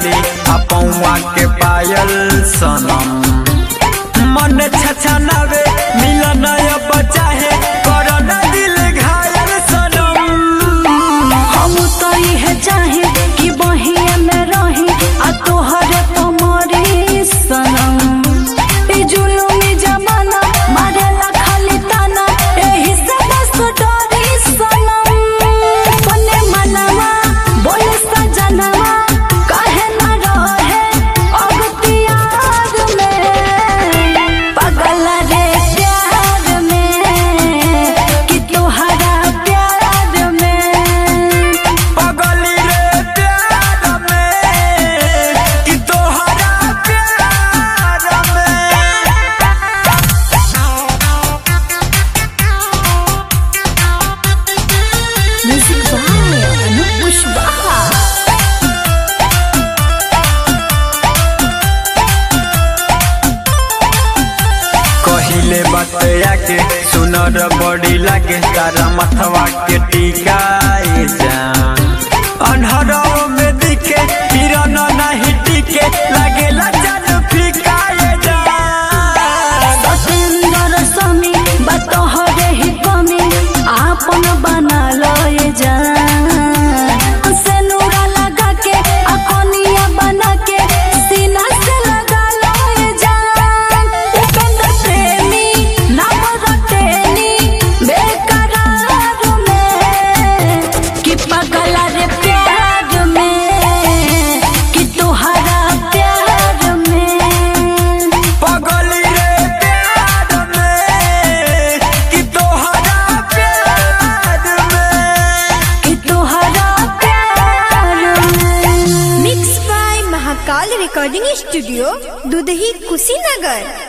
बाली आ पौआ के पायल सनम मन छछनावे मिलन अब चाहे करना दिल घायल सनम हम तो इहे चाहे कि बहिया में रही आ तोहरे पमरी सनम ई जुलुमी जमाना मारेला खाली ताना एही से बस डरी सनम बने मनवा बोले सजनवा काहे ना रहे अगतियार में पगल रे प्यार में कि तोहरा प्यार में पगली रे प्यार में कि तोहरा प्यार में म्यूजिक बाय अनूप कुशवाहा कहिले बतया के सुनर बड़ी लागे तारा मथवा के टीका ए जान अनहरों में दिखे किरण नहीं टिके लागेला जान फीका ए जान सतेंद्र स्वामी बतोहरे ही कमी आपन बना लो ये जान से नूरा लगा के अकोनिया बना के सीना से लगा लो ये जान उपेंद्र प्रेमी नाम रटेनी बेकरार में कि पगला रे प्यार में कि तोहरा प्यार में पगली रे प्यार में कि तोहरा प्यार में कि तोहरा प्यार में mix by Mahakal recording studio Dudhahi Kushinagar